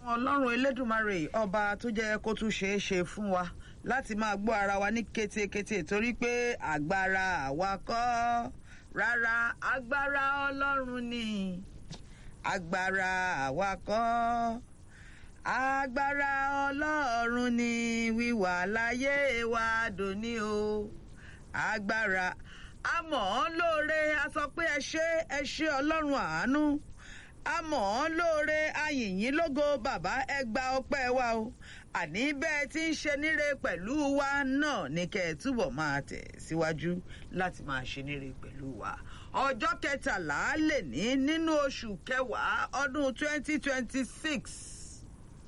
ọlọ́run elédùnmarè ọba tó jẹ́ kó tún ṣeé ṣe fún wa láti máa gbọ́ ara wa ní kétékété torí pé agbára àwa kọ́ rárá agbára ọlọ́run ni agbára àwa kọ́ agbára ọlọ́run ni wíwà láyé wa dòní o agbára àmọ́ lóore a sọ pé ẹ ṣé ẹ ṣé ọlọ́run àánú àmọ́ lóore ayìnyín lógo bàbá ẹ gba ọpẹ́ wa o àní bẹ́ẹ̀ tí ń ṣe níre pẹ̀lú wa náà ní kẹ́ ẹ túbọ̀ máa tẹ̀ síwájú láti máa ṣe níre pẹ̀lú wa ọjọ́ kẹtàlá lè ní nínú oṣù kẹwàá ọdún 2026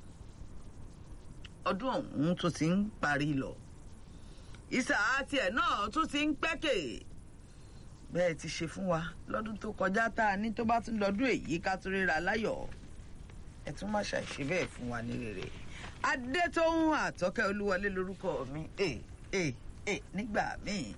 ọdún ọ̀hún tó ti ń parí lọ ìsà tiẹ̀ náà tún ti ń pẹ́kẹ̀ bẹ́ẹ̀ ti ṣe fún wa lọ́dún tó kọjá tá a ní tó bá tún lọ́dún èyí ká tún ríra láyọ̀ ẹ tún má ṣàìṣe bẹ́ẹ̀ fún wa ní rere adétóhùn àtọ́kẹ́ olúwọlé lórúkọ mi ẹ ẹ ẹ nígbà míì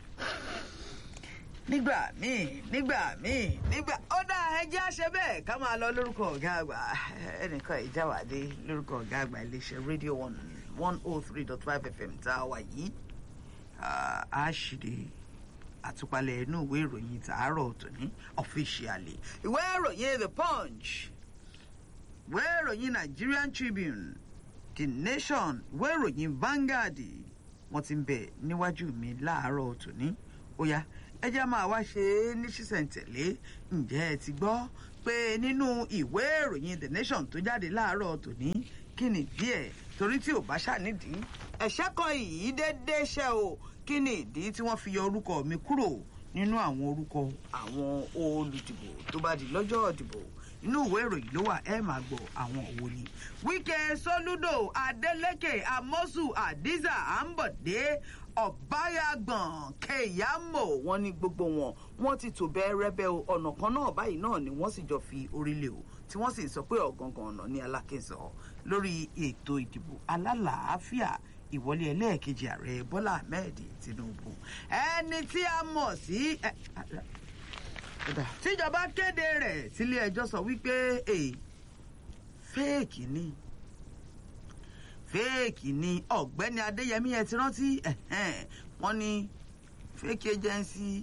nígbà míì nígbà míì nígbà ó dá ẹjẹ́ àṣẹ bẹ́ẹ̀ ká máa lọ lórúkọ ọ̀gá àgbà ẹnìkan ìjáwádé lórúkọ ọ̀gá àgbà iléeṣẹ́ rédíò one one oh three dot five fm tá a wà yìí a ṣìde àtúpalẹ̀ inú ìwé ìròyìn tàárọ̀ tòní ọ̀fíṣíálì ìwé ìròyìn the punch ìwé ìròyìn nigerian tribune the nation ìwé ìròyìn vanguard wọ́n ti ń bẹ níwájú mi láàárọ̀ tòní ó yá ẹ jẹ́ máa wá ṣe é ní ṣísẹ̀ntẹ̀lé ǹjẹ́ ẹ ti gbọ́ pé nínú ìwé ìròyìn the nation tó jáde láàárọ̀ tòní kí ni díẹ̀ torí tí ò bá ṣànídìí ẹ̀ṣẹ́ kan yìí déédéé ṣe o kí ni ìdí tí wọ́n fi yọ orúkọ mi kúrò nínú àwọn orúkọ àwọn olùdìbò tó bá di lọ́jọ́ ìdìbò inú ìwé ìròyìn ló wà ẹ máa gbọ́ àwọn òwò ni. wíkẹ́ sólúdò adeleke amosu adiza ambode ọ̀báyàgbọ̀n kẹyàmọ̀ wọn ní gbogbo wọn wọn ti tò bẹ́ẹ̀rẹ́bẹ́ ọ̀nà kan náà báyìí náà ni wọ́n sì jọ fi orílẹ̀ o tí wọ́n sì sọ pé ọ̀gangan ọ̀nà ní alákẹ́sọ lórí ètò ìdìbò alálàáfíà ìwọlé ẹlẹ́ẹ̀kejì ààrẹ bọ́lá ahmed tinubu ẹni tí a mọ̀ sí tíjọba kéde rẹ̀ sílé ẹjọ́ sọ wípé fẹ́ẹ̀kì ni fẹ́ẹ̀kì ni ọ̀gbẹ́ni adéyẹmí ẹ ti rántí wọ́n ní fẹ́ẹ̀kì agency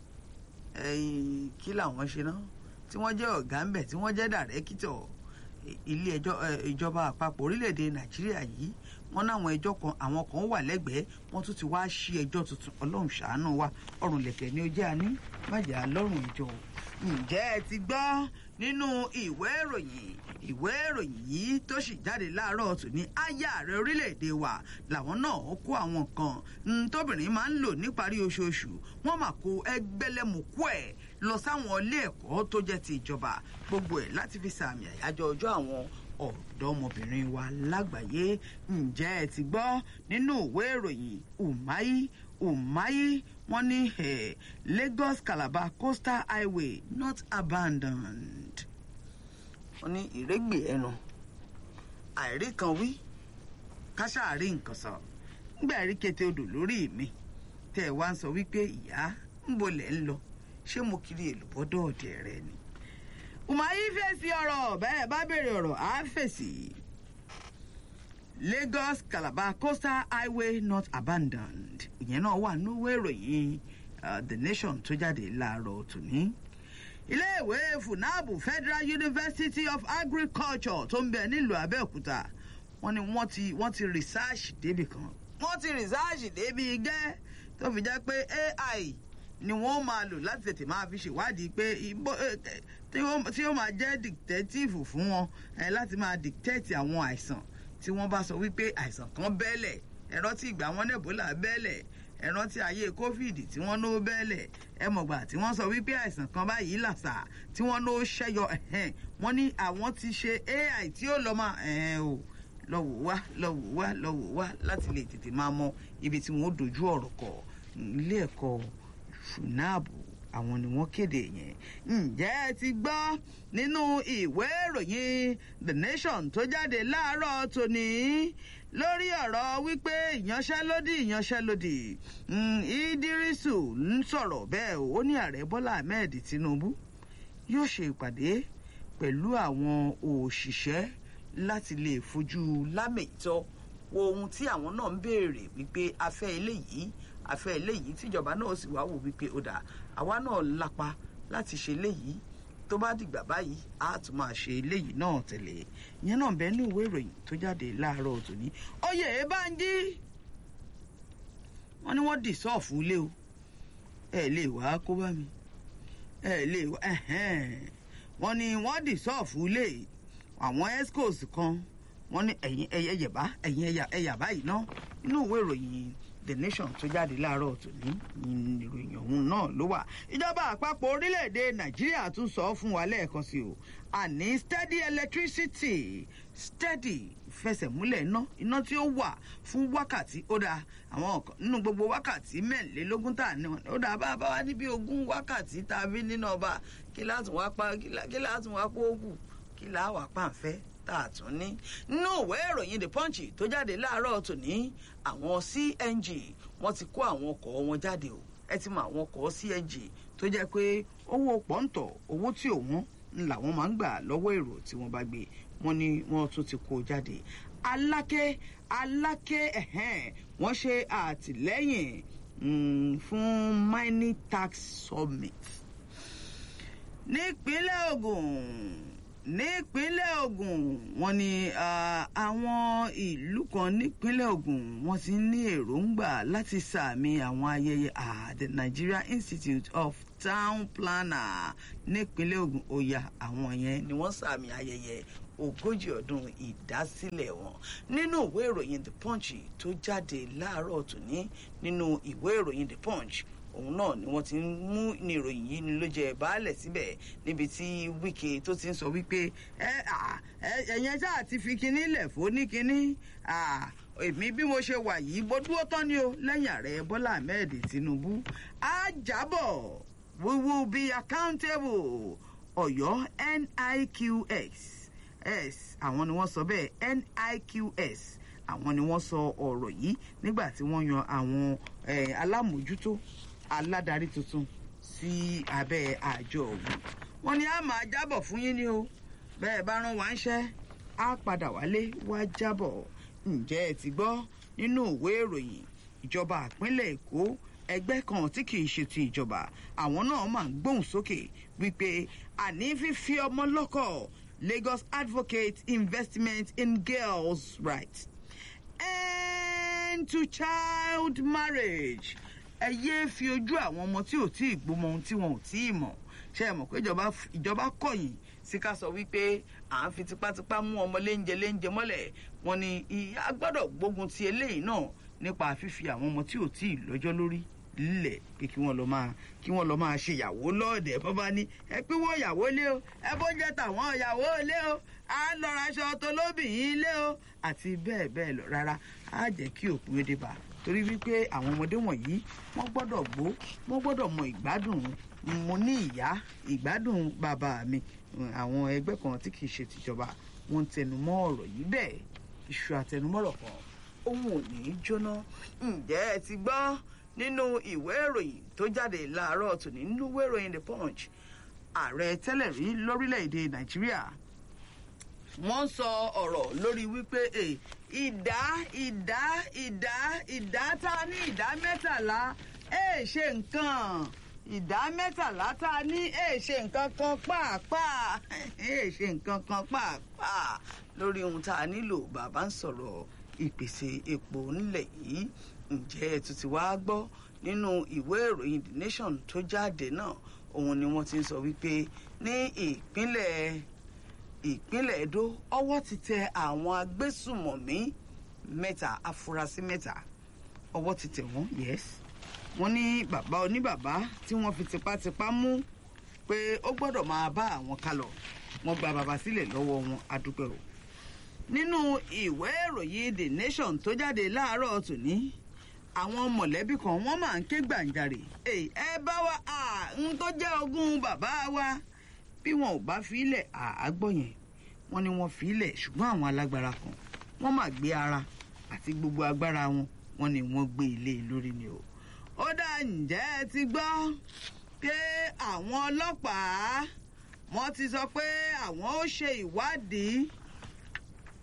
kí làwọn ṣe náà tí wọ́n jẹ́ ọ̀gá ń bẹ̀ tí wọ́n jẹ́ dàrẹ́kítọ̀ ilé ẹjọ́ ìjọba àpapọ̀ orílẹ̀-èdè nàìjíríà yìí wọ́n náwọn ẹjọ́ kan àwọn kan wà lẹ́gbẹ̀ẹ́ wọ́n tún ti wá ṣí ẹjọ́ tuntun ọlọ́run ṣàánú wa ọrùn lẹ̀kẹ̀ ni ó jẹ́ àní májà lọ́rùn ìjọ ǹjẹ́ ẹ ti gbọ́ nínú ìwé ìròyìn ìwé ìròyìn yìí tó sì jáde láàárọ̀ tù ní aya ààrẹ orílẹ̀-èdè wa làwọn náà kó àwọn nǹkan tóbìnrin máa ń lò níparí oṣooṣù wọ́n mà kó ẹgbẹ́lẹ́mùkú ẹ̀ lọ sáwọn ilé ẹ̀kọ́ tó jẹ́ ti ìjọba gbogbo ẹ̀ láti fi sàmì àyájọ́ ọjọ́ àwọn ọ̀dọ́mọbìnrin wa lágbàáyé ǹjẹ́ ẹ ti gbọ́ nínú ìwé ìròyìn umahi umahi wọ́n ní lagos calabar coastal highway not abandoned wọ́n ní ìrégbè ẹnu àìrí kan wí káṣáàrí nǹkan sọ nígbà rí kété odò lórí mi tẹ ẹ wá ń sọ wípé ìyá ń bolẹ̀ ń lọ ṣé mo kiri èlùbọ́dọ̀ ọ̀dẹ̀ rẹ ni. umahi fèsì ọ̀rọ̀ bẹ́ẹ̀ bá béèrè ọ̀rọ̀ á fèsì. lagos calabar coastal highway not abandoned ìyẹn náà wà nínú ìròyìn the nation tó jáde láàárọ̀ tòní iléèwé funabu federal university of agriculture tó ń bẹ nílùú abẹ́òkúta wọ́n ní wọ́n ti wọ́n ti research débi kan wọ́n ti research débi gẹ́ tó fi jẹ́ pé ai ni wọ́n máa lò láti tètè máa fi ṣèwádìí pé tí ó máa jẹ́ dictative fún wọn láti máa dictate àwọn àìsàn tí wọ́n bá sọ wípé àìsàn kan bẹ́ẹ̀lẹ̀ ẹ̀rọ tí ìgbà wọn nẹ́bólà bẹ́ẹ̀lẹ̀ ẹ̀rọ tí ayé covid tí wọ́n ló bẹ́ẹ̀lẹ̀ ẹ mọ̀gbà tí wọ́n sọ wípé àìsàn kan báyìí làṣà tí wọ́n ló ṣẹ́yọ wọ́n ní àwọn ti ṣe ai tí ó lọ máa o lọ́wọ́ wá lọ́wọ́ wá lọ́wọ́ wá láti lè tètè máa mọ ibi tí wọ́n dojú ọ̀rọ̀ kọ ilé ẹ̀kọ́ funabu àwọn ni wọ́n kéde yẹn ǹjẹ́ ẹ ti gbọ́ nínú ìwé ìròyìn the nation tó jáde láàárọ̀ tòní lórí ọ̀rọ̀ wípé ìyanṣẹ́lódì ìyanṣẹ́lódì ìdírísù ń sọ̀rọ̀ bẹ́ẹ̀ ó ní ààrẹ bọ́lá ahmed tinubu yóò ṣe ìpàdé pẹ̀lú àwọn òṣìṣẹ́ láti lè fojú lámètọ́ wo ohun tí àwọn náà ń béèrè wípé afẹ́ eléyìí afẹ́ eléyìí tíjọba náà sì wá wò wípé ó dà àwa náà lápá láti ṣe eléyìí tó bá dìgbà báyìí á tún máa ṣe eléyìí náà tẹ̀lé ìyẹn náà bẹ́ẹ̀ ní ìwé ìròyìn tó jáde láàárọ̀ tòní oyè Bánjí wọ́n ní wọ́n dì sọ́ọ̀fù ilé o ẹ lè wá kó bá mi ẹ lè wá wọ́n ní wọ́n dì sọ́ọ̀fù ilé àwọn escos kan wọ́n ní ẹ̀yìn ẹ̀yẹ yẹ̀bá ẹ̀yìn ẹ̀yà ẹ̀yà báyìí ná inú ìwé ìròyìn the nation tó jáde láàárọ̀ tòní ìròyìn ọ̀hún náà ló wà ìjọba àpapọ̀ orílẹ̀-èdè nàìjíríà tún sọ fún wa lẹ́ẹ̀kan sí o àní steady electricity steady fẹsẹ̀múlẹ̀ iná iná tí ó wà fún wákàtí ó dáa àwọn nínú gbogbo wákàtí mẹ́rìnlélógún tá à ní wọn ó dáa bá a bá wa níbi ogún wákàtí tá a fi nínú ọba kí láti wá pa kí láti wá kó kù kí láà wá pàǹfẹ́ tá a tún ní. nínú ìwé ìròyìn the punch tó jáde láàárọ̀ tòní àwọn cng wọ́n ti kó àwọn ọkọ̀ wọn jáde o ẹ ti mọ àwọn ọkọ̀ cng tó jẹ́ pé owó pọ́ńtọ̀ owó tí òun ń làwọn máa ń gbà lọ́wọ́ èrò tí wọ́n bá gbé wọ́n ní wọ́n tún ti kó jáde aláké aláké ẹ̀hẹ́n wọ́n ṣe àtìlẹ́yìn fún mining tax summit nípínlẹ̀ Ògùn nípínlẹ̀ Ògùn wọ́n ní àwọn ìlú kan nípínlẹ̀ Ògùn wọ́n ti ní èròǹgbà láti sàmì àwọn ayẹyẹ the Nigeria Institute of Town Planner nípínlẹ̀ Ògùn òyà àwọn yẹn ni wọ́n sàmì ayẹyẹ ogójì ọdún ìdásílẹ̀ wọn nínú ìwé ìròyìn The Punch tó jáde láàárọ̀ tòní nínú ìwé ìròyìn The Punch òun náà ni wọ́n ti ń mú ní ìròyìn yìí ni ló jẹ baálẹ̀ síbẹ̀ níbi tí Wike tó ti ń sọ wípé ẹ ẹ̀yẹn ṣáà ti fi kinní lẹ̀ fún ní kinní èmi bí mo ṣe wà yìí bó dúró tán ni o lẹ́yìn ààrẹ Bọ́lá Ahmed Tinubu á jábọ̀ we will be accountable Ọ̀yọ́ NIQX s àwọn ni wọ́n sọ bẹ́ẹ̀ NIQS àwọn ni wọ́n sọ ọ̀rọ̀ yìí nígbà tí wọ́n yan àwọn alámòjútó aládarí tuntun sí abẹ́ àjọ ọ̀hún wọ́n ní a máa jábọ̀ fún yín ni o bẹ́ẹ̀ bá rán wa ń ṣẹ́ á padà wálé wá jábọ̀ ǹjẹ́ ẹ ti gbọ́ nínú ìwé ìròyìn ìjọba ìpínlẹ̀ Èkó ẹgbẹ́ kan tí kì í ṣe ti ìjọba àwọn náà máa ń gbóhùn sókè wípé àní fífi ọmọ lọ́kọ Lagos advocates investment in girls' rights. End to child marriage. Ẹ yéé fi ojú àwọn ọmọ tí ò tí ì gbọ́mọ ohun tí wọn ò tí ì mọ̀. Ṣé ẹ mọ̀ pé ìjọba kọ̀yìn sí ká sọ wípé à ń fi tipátipá mú ọmọ léńjẹ léńjẹ mọ́lẹ̀. Wọ́n ní ìyá gbọ́dọ̀ gbógun ti eléyìí náà nípa fífi àwọn ọmọ tí ò tí ì lọ́jọ́ lórí lílẹ̀ pé kí wọ́n lọ máa kí wọ́n lọ máa ṣe ìyàwó lọ́ọ̀dẹ̀ bọ́ bá ní ẹ pín wọ́n ìyàwó lé o ẹ bó jẹ́ tàwọn ìyàwó lé o á lọ raṣọ tó lóbìnrin lé o àti bẹ́ẹ̀ bẹ́ẹ̀ lọ rárá á jẹ́ kí òpin èdè bá torí wípé àwọn ọmọdé wọ̀nyí wọ́n gbọ́dọ̀ gbó wọ́n gbọ́dọ̀ mọ ìgbádùn mo ní ìyá ìgbádùn bàbá mi àwọn ẹgbẹ́ kan tí kì í ṣe tìjọba wọ́n ń tẹnumọ́ ọ̀rọ̀ yìí bẹ́ẹ̀ iṣu àtẹnumọ́rọ̀ kan ohun ò ní í jóná ǹjẹ́ ẹ ti gbọ́ nínú ìwé ìròyìn tó jáde láàárọ̀ tòní nínú ìwé ìròyìn the punch ààrẹ tẹ́lẹ̀ rí lórílẹ̀‐èdè nàìjíríà wọ́n sọ ọ̀rọ̀ lórí wípé ìdá ìdá ìdá ìdá tá a ní ìdá mẹ́tàlá ẹ̀ ṣe nǹkan ìdá mẹ́tàlá tá a ní ẹ̀ ṣe nǹkan kan pàápàá ẹ̀ ṣe nǹkan kan pàápàá lórí ohun tá a nílò bàbá ń sọ̀rọ̀ ìpèsè epo nílẹ̀ yìí ǹjẹ́ ẹ tún ti wá gbọ́ nínú ìwé ìròyìn the nation tó jáde náà òun ni wọ́n ti ń sọ wípé ní ìpínlẹ̀ ìpínlẹ̀ Edo ọwọ́ ti tẹ àwọn agbésùmọ̀mí mẹ́ta afurasí mẹ́ta ọwọ́ ti tẹ̀ wọ́n yes wọ́n ní bàbá oníbàbá tí wọ́n fi tipátipá mú pé ó gbọ́dọ̀ máa bá àwọn kálọ̀ wọ́n gba bàbá sílẹ̀ lọ́wọ́ wọn adúpẹ́ o nínú ìwé ìròyìn the nation tó jáde láàárọ̀ tòní àwọn mọ̀lẹ́bí kan wọ́n máa ń ké gbàǹjarè ẹ bá wa ń tó jẹ́ ogún bàbá wa bí wọn ò bá filẹ̀ àágbọ̀ yẹn wọ́n ní wọ́n filẹ̀ ṣùgbọ́n àwọn alágbára kan wọ́n máa gbé ara àti gbogbo agbára wọn wọ́n ní wọ́n gbé ilé lórí ni o. ó dá ǹjẹ́ ẹ ti gbọ́ pé àwọn ọlọ́pàá wọ́n ti sọ pé àwọn ó ṣe ìwádìí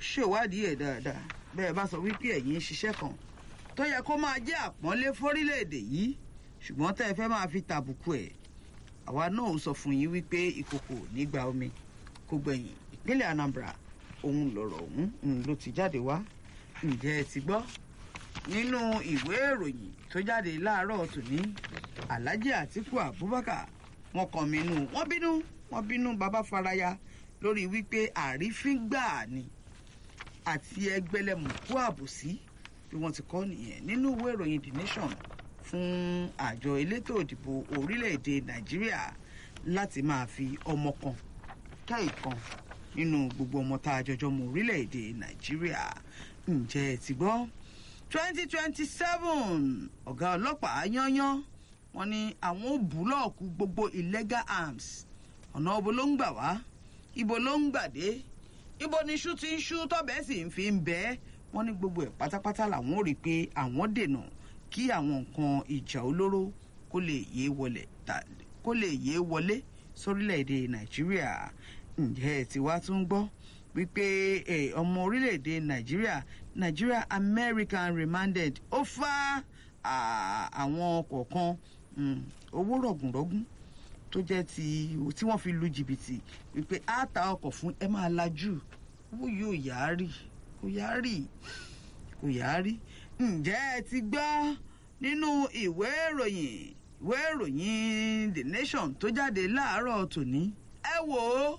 ṣèwádìí ẹ̀ dáadáa bẹ́ẹ̀ bá sọ wípé ẹ̀yin ń ṣiṣẹ́ kan tó yẹ kó máa jẹ́ àpọ́nlé fórílẹ̀-èdè yìí ṣùgbọ́n tẹ́ ẹ fẹ́ máa fi tàbùkù ẹ̀ àwa náà ó sọ fún yín wípé ìkòkò nígbà omi kò gbẹ̀yìn ìpínlẹ̀ Anambra òun lọ̀rọ̀ ọ̀hún ló ti jáde wá ǹjẹ́ ẹ ti gbọ́ nínú ìwé ìròyìn tó jáde láàárọ̀ tòní Alhaji Atiku Abubakar wọn kàn mí nù wọ́n bínú wọ́n bínú bàbá faraya lórí wípé àrífín gbà ni àti ẹgbẹlẹmùkú àbòsí bí wọ́n ti kọ nìyẹn nínú ìwé ìròyìn The Nation fún àjọ elétò òdìbò orílẹ̀-èdè Nàìjíríà láti máa fi ọmọ kan ká ìkan nínú gbogbo ọmọ tá a jọjọ mọ orílẹ̀-èdè Nàìjíríà ǹjẹ́ ẹ ti gbọ́ twenty twenty seven ọ̀gá ọlọ́pàá yányán wọ́n ní àwọn ò búlọ́ọ̀kù gbogbo illegal arms ọ̀nà ibo ló ń gbà wá ibo ló ń gbà dé ibo ni iṣu ti ń ṣú tọ́bẹ̀ sì ń fi ń bẹ́ wọ́n ní gbogbo ẹ̀ pátápátá làwọn ò rí i pé àwọn dènà kí àwọn nǹkan ìjà olóró kó lè yé wọlé kó lè yé wọlé sórílẹ̀-èdè Nàìjíríà ǹjẹ́ ẹ ti wá tún gbọ́ wípé ọmọ orílẹ̀-èdè Nàìjíríà Nigeria American remanded ó fá àwọn kọ̀ọ̀kan owó rọ̀gùnrọ̀gùn tó jẹ́ ti tí wọ́n fi lu jìbìtì wípé á ta ọkọ̀ fún ẹ máa lajú owó yóò yá rí kò yá rí kò yá rí ǹjẹ́ ẹ ti gbọ́ nínú ìwé ìròyìn ìwé ìròyìn The Nation tó jáde láàárọ̀ tòní ẹ wò ó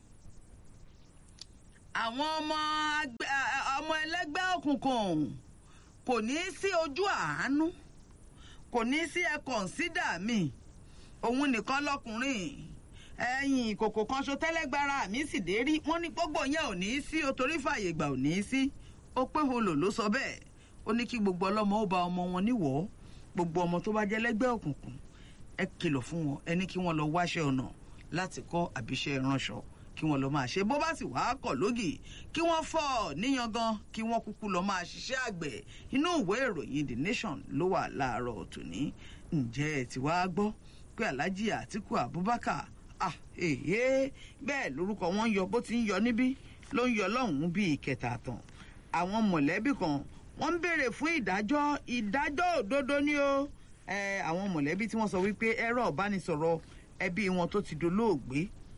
àwọn ọmọ ọmọ ẹlẹ́gbẹ́ òkùnkùn kò ní í sí ojú àánú kò ní í sí ẹ kọ̀ǹsídà mi òun nìkan lọkùnrin ẹ̀yìn ìkòkò kan ṣo tẹ́lẹ́gbára mi sì dé rí wọ́n ní gbogbo yẹn ò ní í sí o torí fàyè gbà ò ní í sí ó pé holo ló sọ bẹ́ẹ̀ ó ní kí gbogbo ọlọ́mọ ó ba ọmọ wọn níwọ̀ gbogbo ọmọ tó bá jẹ́ lẹ́gbẹ́ òkùnkùn ẹ kìlọ̀ fún wọn ẹ ní kí wọ́n lọ wáṣẹ́ ọ̀nà láti kọ́ àbíṣẹ́ ránṣọ kí wọ́n lọ máa ṣe bó bá sì wàá kọ̀ lógì kí wọ́n fọ́ níyangan kí wọ́n kúkú lọ máa ṣiṣẹ́ àgbẹ̀ inú ìwé ìròyìn The Nation ló wà láàárọ̀ tòní ǹjẹ́ ẹ ti wá gbọ́ pé Alhaji Atiku Abubakar ah èyí bẹ́ẹ̀ lórúkọ wọn yọ bó ti ń yọ níbí ló ń yọ lọ́hùn-ún bíi ìkẹta àtàn àwọn mọ̀lẹ́bí kan wọ́n ń béèrè fún ìdájọ́ ìdájọ́ òdodo ní o àwọn mọ̀lẹ́bí tí wọ́n sọ wípé ẹ̀rọ ìbánisọ̀rọ̀ ẹbí wọn tó ti dolóògbé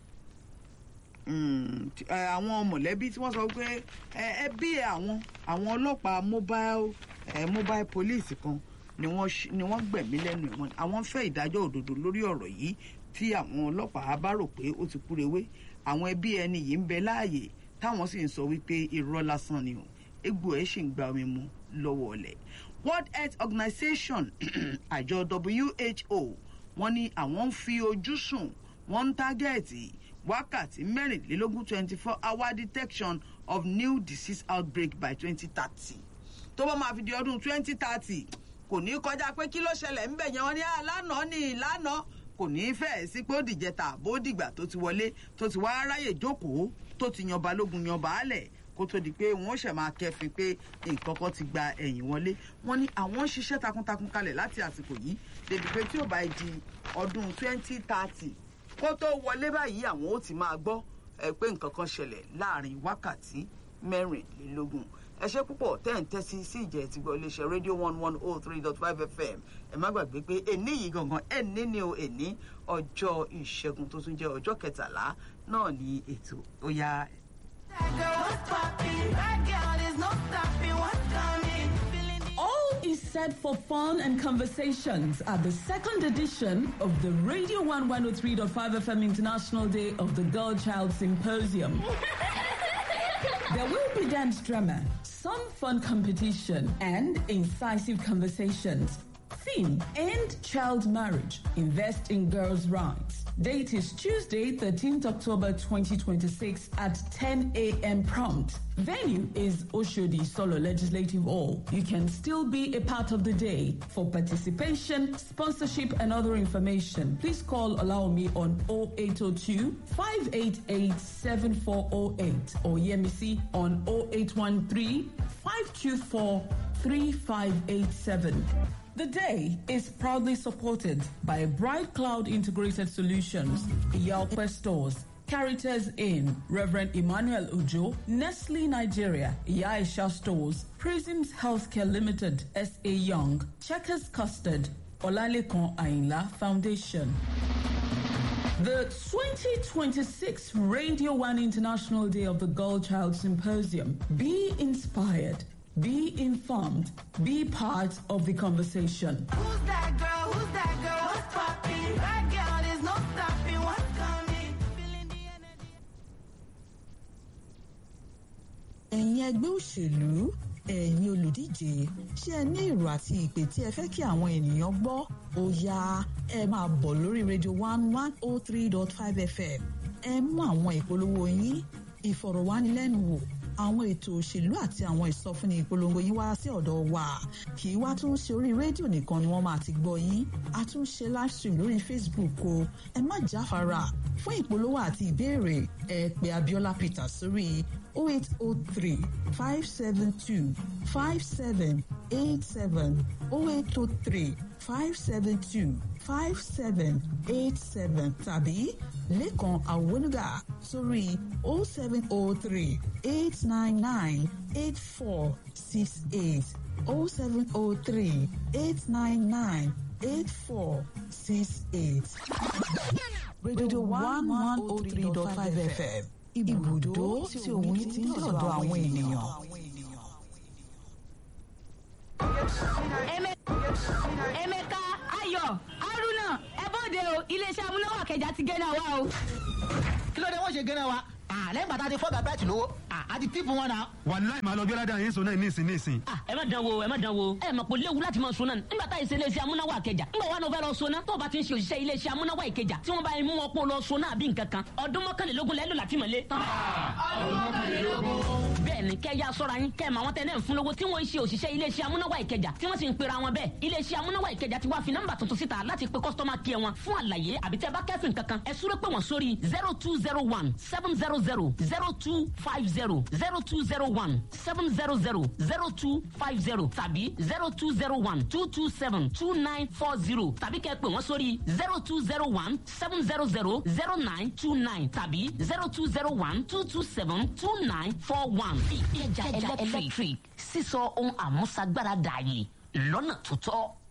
àwọn mọ̀lẹ́bí tí wọ́n sọ pé ẹbí àwọn àwọn ọlọ́pàá mobile mobile police kan ni wọ́n gbẹ̀mí lẹ́nu ìwọ̀n àwọn fẹ́ ìdájọ́ òdodo lórí ọ̀rọ̀ yìí tí àwọn ọlọ́pàá bá rò pé ó ti kúrewé àwọn ẹbí ẹni yìí ń bẹ láàyè táwọn sì ń sọ wípé irọ́ lásán ni o egbò ẹ̀ ṣì ń gba omi mu lọ́wọ́ ọ̀lẹ̀ World Health Organization àjọ WHO wọ́n ní àwọn ń fi ojú sùn wọ́n ń tágẹ́ẹ̀tì wákàtí mẹ́rìnlélógún twenty four hour detection of new disease outbreak by twenty thirty tó bá máa fi di ọdún twenty thirty kò ní kọjá pé kí ló ṣẹlẹ̀ ńbẹ̀ yẹn wọ́n ní àlànà ní ìlànà kò ní í fẹ́ẹ̀ sí pé ó dìjẹta àbó dìgbà tó ti wọlé tó ti wá ráyè jókòó tó ti yan balógun yan baálẹ̀ kó tó di pé wọ́n ṣẹ̀ máa kẹ́fin pé nǹkan kan ti gba ẹ̀yìn wọlé wọ́n ní àwọn ń ṣiṣẹ́ takuntakun kalẹ̀ láti àsìkò yìí débi pé tí ò bá di ọdún twenty thirty kó tó wọlé báyìí àwọn ó ti máa gbọ́ ẹ pé nǹkan kan ṣẹlẹ̀ láàrin wákàtí mẹ́rìnlélógún ẹ ṣe púpọ̀ tẹ́ ń tẹ́sí sí ìjẹ́ ti gbọ́ iléeṣẹ́ rédíò one one oh three dot five fm ẹ má gbàgbé pé èní yìí gangan ẹní ni o èní ọjọ́ ìṣẹ́gun tó tún jẹ́ ọjọ́ kẹtàlá náà ní ètò ó yá. All is set for fun and conversations at the second edition of the Radio 1 103.5 FM International Day of the Girl Child Symposium. There will be dance drama, some fun competition, and incisive conversations. Theme End Child Marriage, Invest in Girls' Rights. Date is Tuesday, 13th October 2026 at 10 a.m. prompt. Venue is Oshodi Solo Legislative Hall. You can still be a part of the day. For participation, sponsorship, and other information, please call Allow Me on 0802 588 7408 or Yemisi on 0813 524 3587. The day is proudly supported by Bright Cloud Integrated Solutions, Yalquest Stores, Caritas Inn, Reverend Emmanuel Ujo, Nestle Nigeria, Yaisha Stores, Prisms Healthcare Limited, S.A. Young, Checkers Custard, Olalekan Ainla Foundation. The 2026 Radio 1 International Day of the Girl Child Symposium. Be inspired, be informed, be part of the conversation. Who's that girl? Who's that girl? What's poppin'? That girl, there's no stopping. What's coming? Feeling the energy. ẹ̀yin ẹgbẹ́ òṣèlú ẹ̀yin olùdíje ṣé ẹ ní èrò àti ìpè tí ẹ fẹ́ kí àwọn ènìyàn gbọ́ ó yá ẹ máa bọ̀ lórí radio one one oh three dot five fm ẹ mú àwọn ìpolówó yín ìfọ̀rọ̀wánilẹ́nuwò àwọn ètò òṣèlú àti àwọn ìsọfúnni ìpolongo yín wá sí ọ̀dọ̀ wa kì í wá tún ṣe orí rédíò nìkan ni wọ́n máa ti gbọ́ yín a tún ṣe live stream lórí facebook o ẹ má jáfara fún ìpolówó àti ìbéèrè ẹ pè abiola peter sórí 0803 572 5787 0803 572 5787 tàbí lẹ́kàn àwọnúgà sórí 0703 899 8468 0703 899 8468. Radio 1103.5 FM ibùdó tí òun ti ń dọ̀dọ̀ àwọn ènìyàn. emeka ayọ̀ haruna ẹ bọ́dẹ o iléeṣẹ́ amúnáwá kẹjà ti gẹ́nà wa o. kí ló dé wọ́n ṣe gẹ́nà wa Ah, lẹ́yìn bàtà ti fọ́gà bẹ́ẹ̀tì lówó Ah, a ti tíìpù wọn náà. wàláì máa lọ gbé ládàá yín sọ náà nísìn nísìn. Ah, ẹ má dán wo ẹ má dán wo ẹ mọ̀ pé léwu láti máa sọ náà nígbà tá ìṣe iléeṣẹ́ amúnáwá àkẹjà nígbà wà ní o fẹ́ lọ sọ náà tó o bá ti ń ṣe òṣìṣẹ́ iléeṣẹ́ amúnáwá ìkẹjà tí wọ́n bá mú wọn pọ̀ lọ sọ náà bí nǹkan kan ọdún mọ́kànlélógún lẹ́lò láti mọ̀lé. bẹ́ẹ̀ni kẹ́ ya sọ́ra yín kẹ́ ẹ̀ mọ àwọn tẹ́ náà ń fún lówó tí wọ́n ń ṣe òṣìṣẹ́ iléeṣẹ́ amúnáwá ìkẹjà tí wọ́n sì ń pera wọn bẹ́ẹ̀ iléeṣẹ́ amúnáwá ìkẹjà ti wá fi nọ́mbà tuntun síta láti pe kọ́sítọ́mà kí ẹ wọn fún àlàyé àbí tẹ́ bá kẹ́fìn kankan ẹ súré pé wọ́n sórí zero two zero one seven zero zero zero two five zero zero two zero one seven zero zero zero two five zero tàbí zero two zero one two two seven two nine four zero tàbí kẹ́ pè wọ́n sórí zero two zero one seven zero zero zero nine two nine tàbí zero two zero one two two seven two nine four one. ìkẹjà electric sísọ ohun àmúṣagbára dààyè lọ́nà tó tọ́.